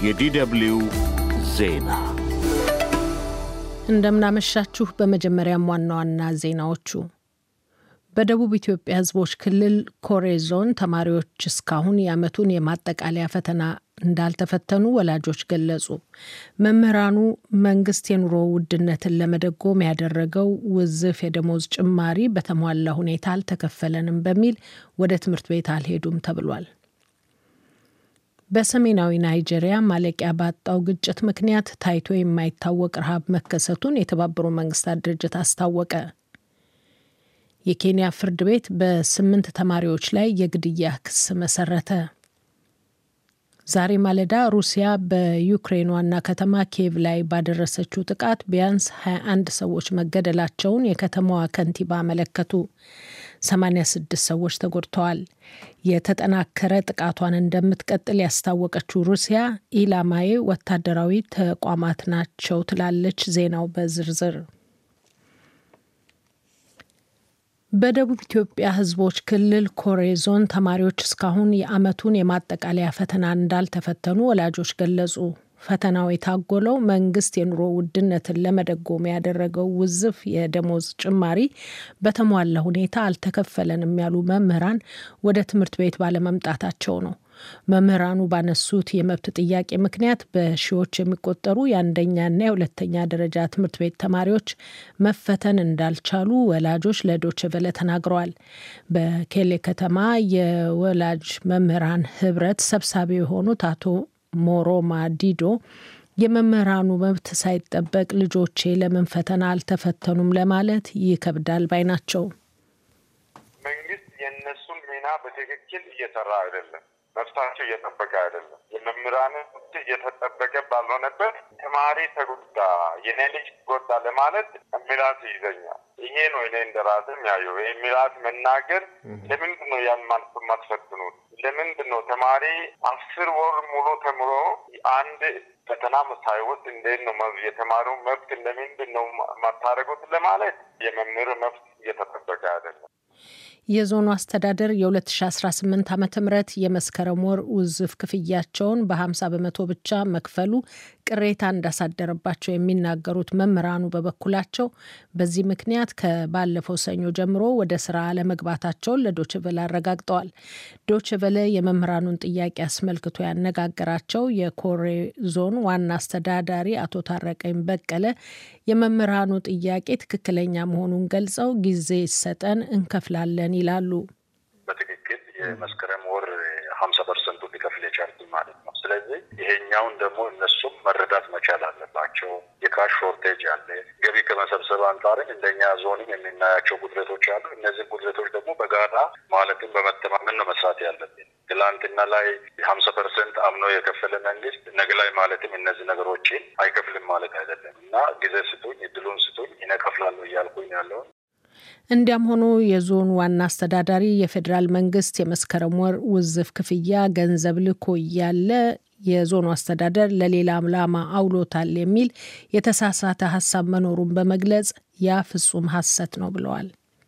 የዲደብልዩ ዜና እንደምናመሻችሁ። በመጀመሪያም ዋና ዋና ዜናዎቹ በደቡብ ኢትዮጵያ ሕዝቦች ክልል ኮሬ ዞን ተማሪዎች እስካሁን የዓመቱን የማጠቃለያ ፈተና እንዳልተፈተኑ ወላጆች ገለጹ። መምህራኑ መንግስት የኑሮ ውድነትን ለመደጎም ያደረገው ውዝፍ የደሞዝ ጭማሪ በተሟላ ሁኔታ አልተከፈለንም በሚል ወደ ትምህርት ቤት አልሄዱም ተብሏል። በሰሜናዊ ናይጄሪያ ማለቂያ ባጣው ግጭት ምክንያት ታይቶ የማይታወቅ ረሃብ መከሰቱን የተባበሩት መንግስታት ድርጅት አስታወቀ። የኬንያ ፍርድ ቤት በስምንት ተማሪዎች ላይ የግድያ ክስ መሰረተ። ዛሬ ማለዳ ሩሲያ በዩክሬን ዋና ከተማ ኪየቭ ላይ ባደረሰችው ጥቃት ቢያንስ 21 ሰዎች መገደላቸውን የከተማዋ ከንቲባ አመለከቱ። 86 ሰዎች ተጎድተዋል። የተጠናከረ ጥቃቷን እንደምትቀጥል ያስታወቀችው ሩሲያ ኢላማዬ ወታደራዊ ተቋማት ናቸው ትላለች። ዜናው በዝርዝር በደቡብ ኢትዮጵያ ሕዝቦች ክልል ኮሬ ዞን ተማሪዎች እስካሁን የዓመቱን የማጠቃለያ ፈተና እንዳልተፈተኑ ወላጆች ገለጹ። ፈተናው የታጎለው መንግስት የኑሮ ውድነትን ለመደጎም ያደረገው ውዝፍ የደሞዝ ጭማሪ በተሟላ ሁኔታ አልተከፈለንም ያሉ መምህራን ወደ ትምህርት ቤት ባለመምጣታቸው ነው። መምህራኑ ባነሱት የመብት ጥያቄ ምክንያት በሺዎች የሚቆጠሩ የአንደኛና የሁለተኛ ደረጃ ትምህርት ቤት ተማሪዎች መፈተን እንዳልቻሉ ወላጆች ለዶይቼ ቬለ ተናግረዋል። በኬሌ ከተማ የወላጅ መምህራን ህብረት ሰብሳቢ የሆኑት አቶ ሞሮማ ዲዶ የመምህራኑ መብት ሳይጠበቅ ልጆቼ ለምን ፈተና አልተፈተኑም ለማለት ይከብዳል ባይ ናቸው። መንግስት የእነሱን ሚና በትክክል እየሰራ አይደለም። መብታቸው እየጠበቀ አይደለም። የመምህራን መብት እየተጠበቀ ባልሆነበት ተማሪ ተጎዳ፣ የኔ ልጅ ተጎዳ ለማለት ሚላት ይይዘኛል። ይሄ ነው እኔ እንደራስም ያየው ይህ ሚላት መናገር። ለምንድን ነው ያን ማትፈትኑት? ለምንድን ነው ተማሪ አስር ወር ሙሉ ተምሮ አንድ ፈተና ሳይወስድ እንዴት ነው የተማሪው መብት ለምንድን ነው ማታደርጉት ለማለት የመምህር መብት እየተጠበቀ አይደለም። የዞኑ አስተዳደር የ2018 ዓ ም የመስከረም ወር ውዝፍ ክፍያቸውን በ50 በመቶ ብቻ መክፈሉ ቅሬታ እንዳሳደረባቸው የሚናገሩት መምህራኑ በበኩላቸው በዚህ ምክንያት ከባለፈው ሰኞ ጀምሮ ወደ ስራ አለመግባታቸውን ለዶችቨለ አረጋግጠዋል። ዶችቨለ የመምህራኑን ጥያቄ አስመልክቶ ያነጋገራቸው የኮሬ ዞን ዋና አስተዳዳሪ አቶ ታረቀኝ በቀለ የመምህራኑ ጥያቄ ትክክለኛ መሆኑን ገልጸው ጊዜ ይሰጠን እንከፍላለን ይላሉ። በትክክል የመስከረም ወር ሀምሳ ፐርሰንቱ ሊከፍል የቻሉት ማለት ነው። ስለዚህ ይሄኛውን ደግሞ እነሱም መረዳት መቻል አለባቸው። የካሽ ሾርቴጅ አለ። ገቢ ከመሰብሰብ አንጻርም እንደኛ ዞንም የምናያቸው ጉድለቶች አሉ። እነዚህ ጉድለቶች ደግሞ በጋራ ማለትም በመተማመን ነው መስራት ያለብን። ትላንትና ላይ ሀምሳ ፐርሰንት አምኖ የከፈለ መንግስት ነገ ላይ ማለትም እነዚህ ነገሮችን አይከፍልም ማለት አይደለም እና ጊዜ ስጡኝ፣ እድሉን ስጡኝ፣ ይነከፍላለሁ እያልኩኝ ያለውን እንዲያም ሆኖ የዞኑ ዋና አስተዳዳሪ የፌዴራል መንግስት የመስከረም ወር ውዝፍ ክፍያ ገንዘብ ልኮ እያለ የዞኑ አስተዳደር ለሌላ ዓላማ አውሎታል የሚል የተሳሳተ ሀሳብ መኖሩን በመግለጽ ያ ፍጹም ሐሰት ነው ብለዋል።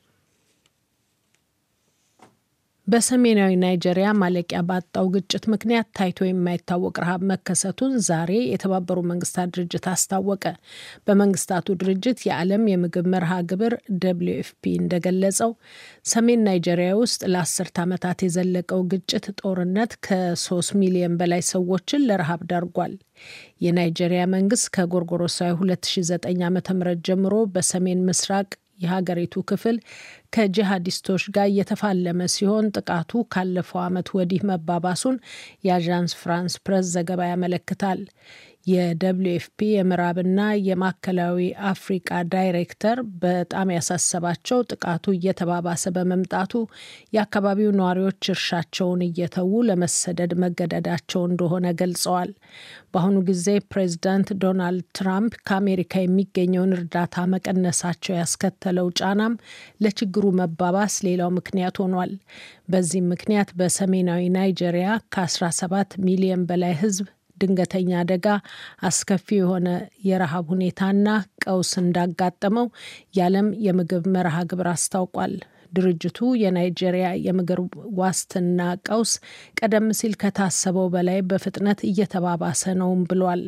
በሰሜናዊ ናይጄሪያ ማለቂያ ባጣው ግጭት ምክንያት ታይቶ የማይታወቅ ረሃብ መከሰቱን ዛሬ የተባበሩት መንግስታት ድርጅት አስታወቀ። በመንግስታቱ ድርጅት የዓለም የምግብ መርሃ ግብር ደብሊው ኤፍፒ እንደገለጸው ሰሜን ናይጄሪያ ውስጥ ለአስርት ዓመታት የዘለቀው ግጭት ጦርነት ከሶስት ሚሊዮን በላይ ሰዎችን ለረሃብ ዳርጓል። የናይጄሪያ መንግስት ከጎርጎሮሳዊ 2009 ዓ ም ጀምሮ በሰሜን ምስራቅ የሀገሪቱ ክፍል ከጂሃዲስቶች ጋር እየተፋለመ ሲሆን ጥቃቱ ካለፈው ዓመት ወዲህ መባባሱን የአዣንስ ፍራንስ ፕሬስ ዘገባ ያመለክታል። የደብሊው ኤፍፒ የምዕራብና የማዕከላዊ አፍሪቃ ዳይሬክተር በጣም ያሳሰባቸው ጥቃቱ እየተባባሰ በመምጣቱ የአካባቢው ነዋሪዎች እርሻቸውን እየተዉ ለመሰደድ መገደዳቸው እንደሆነ ገልጸዋል። በአሁኑ ጊዜ ፕሬዚዳንት ዶናልድ ትራምፕ ከአሜሪካ የሚገኘውን እርዳታ መቀነሳቸው ያስከተለው ጫናም ለችግሩ መባባስ ሌላው ምክንያት ሆኗል። በዚህም ምክንያት በሰሜናዊ ናይጄሪያ ከ17 ሚሊዮን በላይ ሕዝብ ድንገተኛ አደጋ፣ አስከፊ የሆነ የረሃብ ሁኔታና ቀውስ እንዳጋጠመው የዓለም የምግብ መርሃ ግብር አስታውቋል። ድርጅቱ የናይጄሪያ የምግብ ዋስትና ቀውስ ቀደም ሲል ከታሰበው በላይ በፍጥነት እየተባባሰ ነውም ብሏል።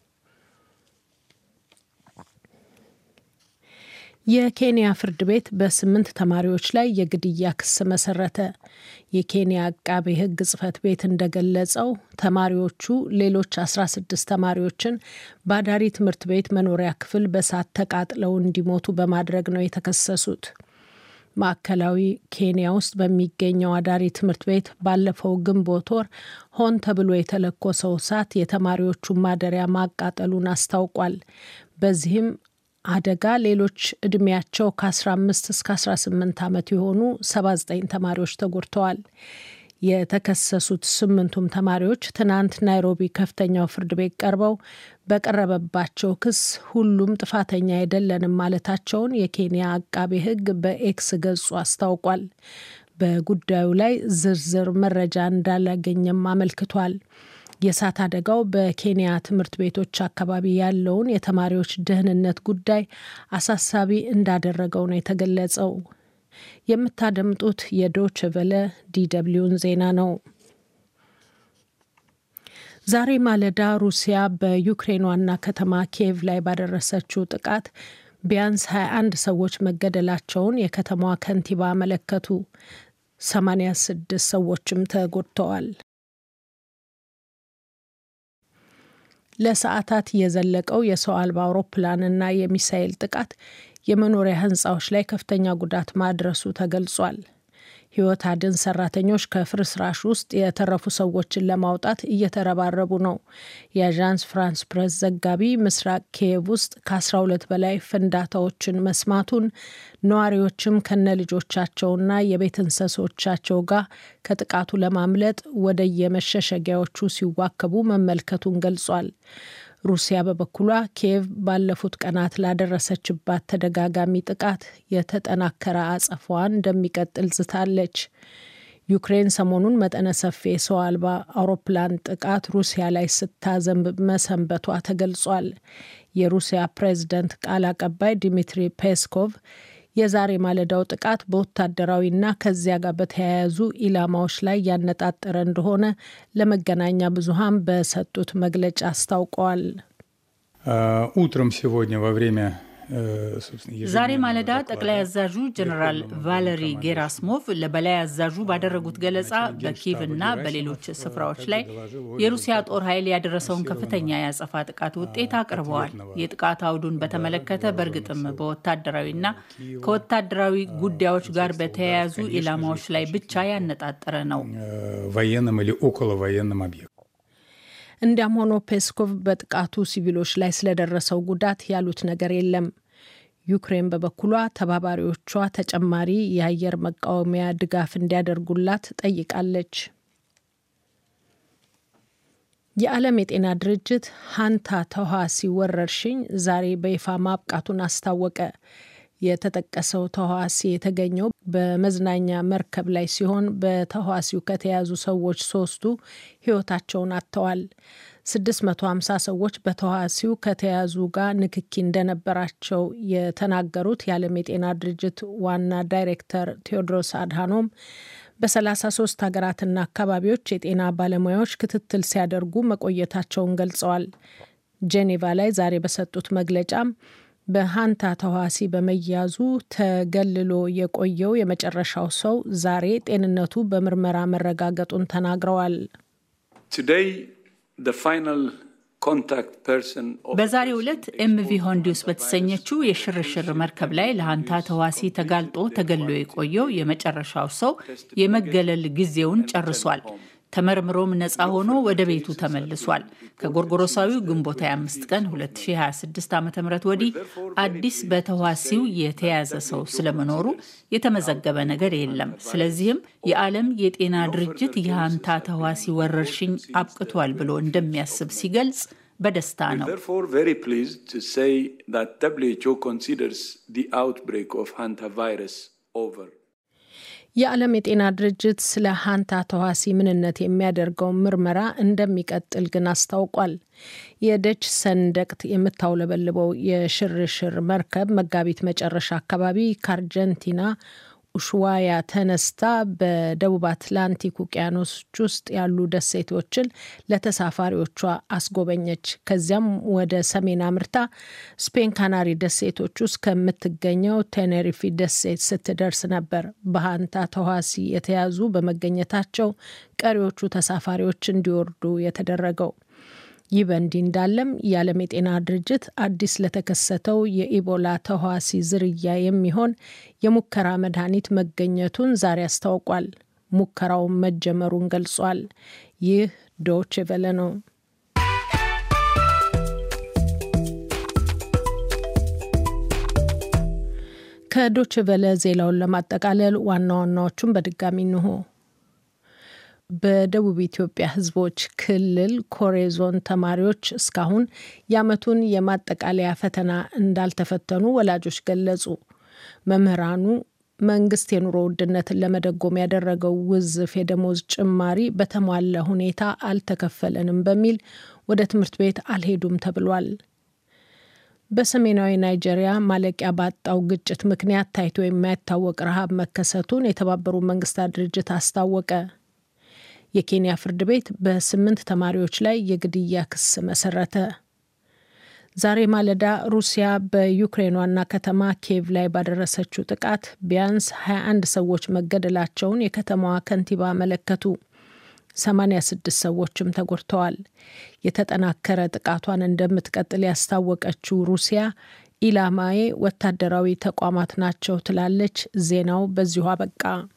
የኬንያ ፍርድ ቤት በስምንት ተማሪዎች ላይ የግድያ ክስ መሰረተ። የኬንያ አቃቤ ሕግ ጽህፈት ቤት እንደገለጸው ተማሪዎቹ ሌሎች 16 ተማሪዎችን በአዳሪ ትምህርት ቤት መኖሪያ ክፍል በሳት ተቃጥለው እንዲሞቱ በማድረግ ነው የተከሰሱት። ማዕከላዊ ኬንያ ውስጥ በሚገኘው አዳሪ ትምህርት ቤት ባለፈው ግንቦት ወር ሆን ተብሎ የተለኮሰው እሳት የተማሪዎቹን ማደሪያ ማቃጠሉን አስታውቋል። በዚህም አደጋ ሌሎች እድሜያቸው ከ15 እስከ 18 ዓመት የሆኑ 79 ተማሪዎች ተጎድተዋል። የተከሰሱት ስምንቱም ተማሪዎች ትናንት ናይሮቢ ከፍተኛው ፍርድ ቤት ቀርበው በቀረበባቸው ክስ ሁሉም ጥፋተኛ አይደለንም ማለታቸውን የኬንያ አቃቤ ሕግ በኤክስ ገጹ አስታውቋል። በጉዳዩ ላይ ዝርዝር መረጃ እንዳላገኘም አመልክቷል። የእሳት አደጋው በኬንያ ትምህርት ቤቶች አካባቢ ያለውን የተማሪዎች ደህንነት ጉዳይ አሳሳቢ እንዳደረገው ነው የተገለጸው። የምታደምጡት የዶች ቨለ ዲደብሊውን ዜና ነው። ዛሬ ማለዳ ሩሲያ በዩክሬን ዋና ከተማ ኪየቭ ላይ ባደረሰችው ጥቃት ቢያንስ 21 ሰዎች መገደላቸውን የከተማዋ ከንቲባ አመለከቱ። 86 ሰዎችም ተጎድተዋል። ለሰዓታት የዘለቀው የሰው አልባ አውሮፕላንና የሚሳኤል ጥቃት የመኖሪያ ሕንፃዎች ላይ ከፍተኛ ጉዳት ማድረሱ ተገልጿል። ሕይወት አድን ሰራተኞች ከፍርስራሽ ውስጥ የተረፉ ሰዎችን ለማውጣት እየተረባረቡ ነው። የአዣንስ ፍራንስ ፕሬስ ዘጋቢ ምስራቅ ኪየቭ ውስጥ ከ12 በላይ ፍንዳታዎችን መስማቱን ነዋሪዎችም ከነ ልጆቻቸውና የቤት እንስሶቻቸው ጋር ከጥቃቱ ለማምለጥ ወደ የመሸሸጊያዎቹ ሲዋከቡ መመልከቱን ገልጿል። ሩሲያ በበኩሏ ኪየቭ ባለፉት ቀናት ላደረሰችባት ተደጋጋሚ ጥቃት የተጠናከረ አጸፋዋን እንደሚቀጥል ዝታለች። ዩክሬን ሰሞኑን መጠነ ሰፊ የሰው አልባ አውሮፕላን ጥቃት ሩሲያ ላይ ስታዘንብ መሰንበቷ ተገልጿል። የሩሲያ ፕሬዝደንት ቃል አቀባይ ዲሚትሪ ፔስኮቭ የዛሬ ማለዳው ጥቃት በወታደራዊና ከዚያ ጋር በተያያዙ ኢላማዎች ላይ ያነጣጠረ እንደሆነ ለመገናኛ ብዙኃን በሰጡት መግለጫ አስታውቀዋል። утром сегодня во время ዛሬ ማለዳ ጠቅላይ አዛዡ ጀኔራል ቫለሪ ጌራስሞቭ ለበላይ አዛዡ ባደረጉት ገለጻ በኪቭ እና በሌሎች ስፍራዎች ላይ የሩሲያ ጦር ኃይል ያደረሰውን ከፍተኛ የአጸፋ ጥቃት ውጤት አቅርበዋል። የጥቃት አውዱን በተመለከተ በእርግጥም በወታደራዊና ከወታደራዊ ጉዳዮች ጋር በተያያዙ ኢላማዎች ላይ ብቻ ያነጣጠረ ነው። военным или около военным объектом እንዲያም ሆኖ ፔስኮቭ በጥቃቱ ሲቪሎች ላይ ስለደረሰው ጉዳት ያሉት ነገር የለም። ዩክሬን በበኩሏ ተባባሪዎቿ ተጨማሪ የአየር መቃወሚያ ድጋፍ እንዲያደርጉላት ጠይቃለች። የዓለም የጤና ድርጅት ሀንታ ተህዋሲ ወረርሽኝ ዛሬ በይፋ ማብቃቱን አስታወቀ። የተጠቀሰው ተህዋሲ የተገኘው በመዝናኛ መርከብ ላይ ሲሆን በተህዋሲው ከተያዙ ሰዎች ሶስቱ ሕይወታቸውን አጥተዋል። 650 ሰዎች በተህዋሲው ከተያዙ ጋር ንክኪ እንደነበራቸው የተናገሩት የዓለም የጤና ድርጅት ዋና ዳይሬክተር ቴዎድሮስ አድሃኖም በ33 ሀገራትና አካባቢዎች የጤና ባለሙያዎች ክትትል ሲያደርጉ መቆየታቸውን ገልጸዋል። ጄኔቫ ላይ ዛሬ በሰጡት መግለጫም በሀንታ ተህዋሲ በመያዙ ተገልሎ የቆየው የመጨረሻው ሰው ዛሬ ጤንነቱ በምርመራ መረጋገጡን ተናግረዋል። በዛሬው ዕለት ኤምቪ ሆንዲውስ በተሰኘችው የሽርሽር መርከብ ላይ ለሀንታ ተህዋሲ ተጋልጦ ተገሎ የቆየው የመጨረሻው ሰው የመገለል ጊዜውን ጨርሷል። ተመርምሮም ነፃ ሆኖ ወደ ቤቱ ተመልሷል። ከጎርጎሮሳዊው ግንቦት 25 ቀን 2026 ዓ ም ወዲህ አዲስ በተዋሲው የተያዘ ሰው ስለመኖሩ የተመዘገበ ነገር የለም። ስለዚህም የዓለም የጤና ድርጅት የሀንታ ተዋሲ ወረርሽኝ አብቅቷል ብሎ እንደሚያስብ ሲገልጽ በደስታ ነው። የዓለም የጤና ድርጅት ስለ ሀንታ ተዋሲ ምንነት የሚያደርገውን ምርመራ እንደሚቀጥል ግን አስታውቋል። የደች ሰንደቅ የምታውለበልበው የሽርሽር መርከብ መጋቢት መጨረሻ አካባቢ ከአርጀንቲና ኡሽዋያ ተነስታ በደቡብ አትላንቲክ ውቅያኖሶች ውስጥ ያሉ ደሴቶችን ለተሳፋሪዎቿ አስጎበኘች። ከዚያም ወደ ሰሜን አምርታ ስፔን ካናሪ ደሴቶች ውስጥ ከምትገኘው ቴኔሪፊ ደሴት ስትደርስ ነበር በሃንታ ተዋሲ የተያዙ በመገኘታቸው ቀሪዎቹ ተሳፋሪዎች እንዲወርዱ የተደረገው። ይህ በእንዲህ እንዳለም የዓለም የጤና ድርጅት አዲስ ለተከሰተው የኢቦላ ተህዋሲ ዝርያ የሚሆን የሙከራ መድኃኒት መገኘቱን ዛሬ አስታውቋል። ሙከራውን መጀመሩን ገልጿል። ይህ ዶች ቬለ ነው። ከዶች ቬለ ዜናውን ለማጠቃለል ዋና ዋናዎቹን በድጋሚ እንሆ። በደቡብ ኢትዮጵያ ሕዝቦች ክልል ኮሬ ዞን ተማሪዎች እስካሁን የዓመቱን የማጠቃለያ ፈተና እንዳልተፈተኑ ወላጆች ገለጹ። መምህራኑ መንግስት የኑሮ ውድነትን ለመደጎም ያደረገው ውዝፍ የደሞዝ ጭማሪ በተሟላ ሁኔታ አልተከፈለንም በሚል ወደ ትምህርት ቤት አልሄዱም ተብሏል። በሰሜናዊ ናይጄሪያ ማለቂያ ባጣው ግጭት ምክንያት ታይቶ የማይታወቅ ረሃብ መከሰቱን የተባበሩት መንግስታት ድርጅት አስታወቀ። የኬንያ ፍርድ ቤት በስምንት ተማሪዎች ላይ የግድያ ክስ መሰረተ። ዛሬ ማለዳ ሩሲያ በዩክሬን ዋና ከተማ ኪየቭ ላይ ባደረሰችው ጥቃት ቢያንስ 21 ሰዎች መገደላቸውን የከተማዋ ከንቲባ አመለከቱ። 86 ሰዎችም ተጎድተዋል። የተጠናከረ ጥቃቷን እንደምትቀጥል ያስታወቀችው ሩሲያ ኢላማዬ ወታደራዊ ተቋማት ናቸው ትላለች። ዜናው በዚሁ አበቃ።